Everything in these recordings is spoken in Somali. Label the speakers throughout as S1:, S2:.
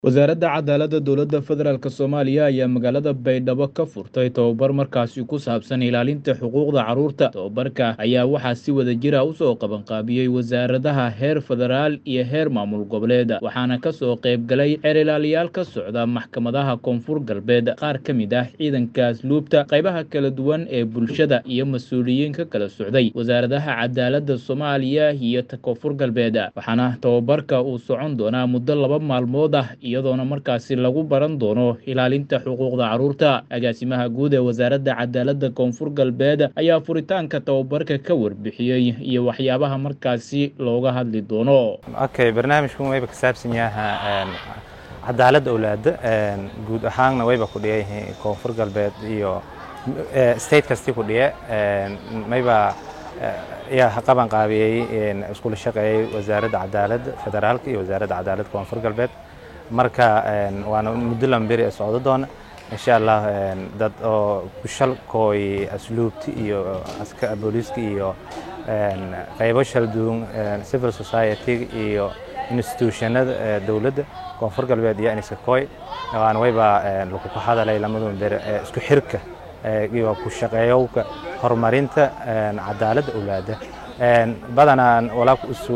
S1: wasaaradda cadaaladda dowladda federaalk soomaaliya ayaa magaalada baydhabo ka furtay tobabar markaasi ku saabsan ilaalinta xuquuqda carruurta tobabarka ayaa waxaa si wada jira usoo qabanqaabiyey wasaaradaha heer federaal iyo heer maamul goboleed waxaana kasoo qayb galay xeer ilaaliyaal ka socda maxkamadaha koonfur galbeed qaar ka mid ah ciidanka asluubta qaybaha kala duwan ee bulshada iyo mas-uuliyiin ka kala socday wasaaradaha cadaaladda soomaaliya iyo ta koonfur galbeed waxaana tobabarka uu socon doonaa muddo laba maalmood ah iyadoona markaasi lagu baran doono ilaalinta xuquuqda carruurta agaasimaha guud ee wasaaradda cadaaladda koonfur galbeed ayaa furitaanka tababarka ka warbixiyey iyo waxyaabaha markaasi looga hadli doono
S2: okay barnaamijkan wayba ka saabsan yaha cadaaladda awlaada guud ahaanna wayba ku dhiyayihiin koonfur galbeed iyo state kasti ku dhiye mayba yaa qaban qaabiyey iskula shaqeeyey wasaaradda cadaaladda federaalka iyo wasaaradda cadaaladda koonfur galbeed marka waana muddo lamberi ee socdo doona insha allah dad oo kushalkooy asluubti iyo booliiska iyo qaybo shalduun civil society iyo institutionada dowladda koonfur galbeed iyo aniskakoy waana wayba lagu ka hadalay lamadun bere isku xirka iyo ku shaqeeyowka horumarinta cadaaladda awlaada badanaan walaa isu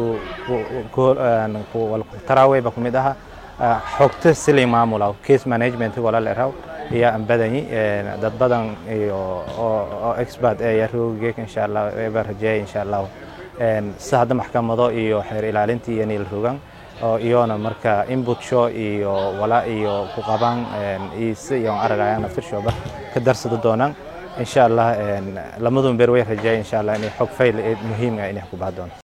S2: taraaweyba ku mid aha xogta silay maamula case management wala leeraw iyo aan badanyi dad badan iyo oo expert ee yaroogeek insha allah eeba rajeey insha allah si hadda maxkamado iyo xeer ilaalinta iyo niil rogan oo iyona marka input show iyo wala iyo ku qaban iise iyo aragayaan naftirshooba ka darsada doonaan insha allah lamadun beer way rajeey insha allah inay xog fayl muhiim ah inay ku baahdoon